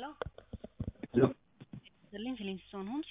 ሄሎ ሄሎ ይስጥልኝ ፊሊንግስቶን ሆምስ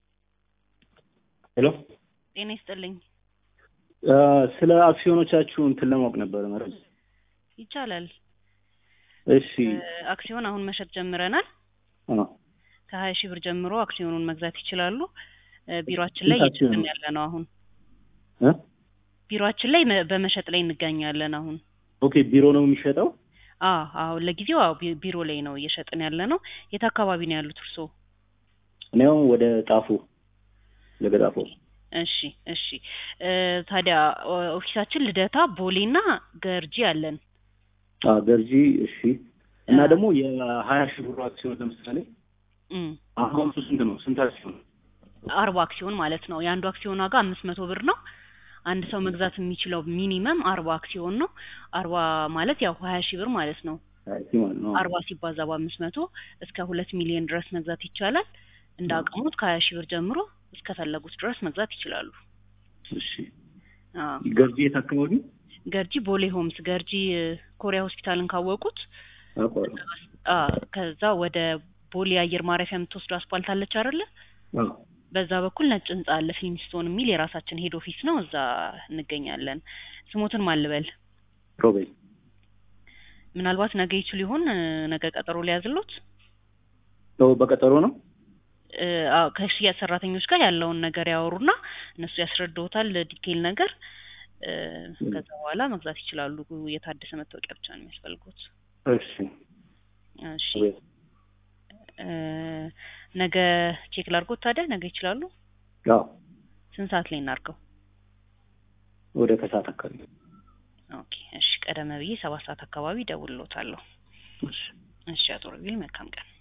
ሄሎ ጤና ይስጥልኝ ስለ አክሲዮኖቻችሁ እንትን ለማወቅ ነበረ መረጃ። ይቻላል እሺ አክሲዮን አሁን መሸጥ ጀምረናል አዎ። ከሀያ ሺህ ብር ጀምሮ አክሲዮኑን መግዛት ይችላሉ እ ቢሮአችን ላይ ስንት አክሲዮን እየሸጥን ነው? ያለ ነው አሁን እ? ቢሮአችን ላይ መ- በመሸጥ ላይ እንገኛለን አሁን ኦኬ ቢሮ ነው የሚሸጠው? አዎ አሁን ለጊዜው አዎ ቢ- ቢሮ ላይ ነው እየሸጥን ያለ ነው የት አካባቢ ነው ያሉት እርስዎ እኔ አሁን ወደ ጣፉ ለገጣፎ እሺ እሺ እ ታዲያ ኦ- ኦፊሳችን ልደታ ቦሌና ገርጂ አለን አ ገርጂ እሺ። እና አ- ደግሞ የሀያ ሺህ ብር አክሲዮን ለምሳሌ እም አሁን እሱ ስንት ነው? ስንት አክሲዮን? አርባ አክሲዮን ማለት ነው የአንዱ አክሲዮን ዋጋ አምስት መቶ ብር ነው አንድ ሰው መግዛት የሚችለው ሚኒመም አርባ አክሲዮን ነው አርባ ማለት ያው ሀያ ሺህ ብር ማለት ነው ሀያ ሺህ ማለት ነው። አርባ ሲባዛ በአምስት መቶ እስከ ሁለት ሚሊዮን ድረስ መግዛት ይቻላል እንደ አቅሙት ከሀያ ሺህ ብር ጀምሮ እስከፈለጉት ድረስ መግዛት ይችላሉ እሺ አዎ ገርጂ የት አካባቢ? ገርጂ ቦሌ ሆምስ ገርጂ እ፣ ኮሪያ ሆስፒታልን ካወቁት አውቀዋለሁ። አ ከዛ ወደ ቦሌ አየር ማረፊያ የምትወስዱ አስፓልት አለች አይደለ አዎ። በዛ በኩል ነጭ ህንጻ አለ ፊልሚስቶን የሚል የራሳችን ሄድ ኦፊስ ነው እዛ እንገኛለን ስሞትን ማልበል ሮቤል ምናልባት ነገ ይችሉ ይሆን እ፣ ነገ ቀጠሮ ሊያዝሎት ነው በቀጠሮ ነው? እ፣ አዎ ከሽያጭ ሰራተኞች ጋር ያለውን ነገር ያወሩና እነሱ ያስረድዎታል ዲቴይል ነገር እ፣ ከዛ በኋላ መግዛት ይችላሉ የታደሰ መታወቂያ ብቻ ነው የሚያስፈልጉት እሺ እሺ ሮቤል እ፣ ነገ ቼክ ላድርጎት ታዲያ ነገ ይችላሉ አዎ ስንት ሰዓት ላይ እናድርገው ወደ ከሰዓት አካባቢ ኦኬ እሺ ቀደም ብዬ ሰባት ሰዓት አካባቢ እደውልልዎታለሁ እሺ እሺ አቶ ረቢል መልካም ቀን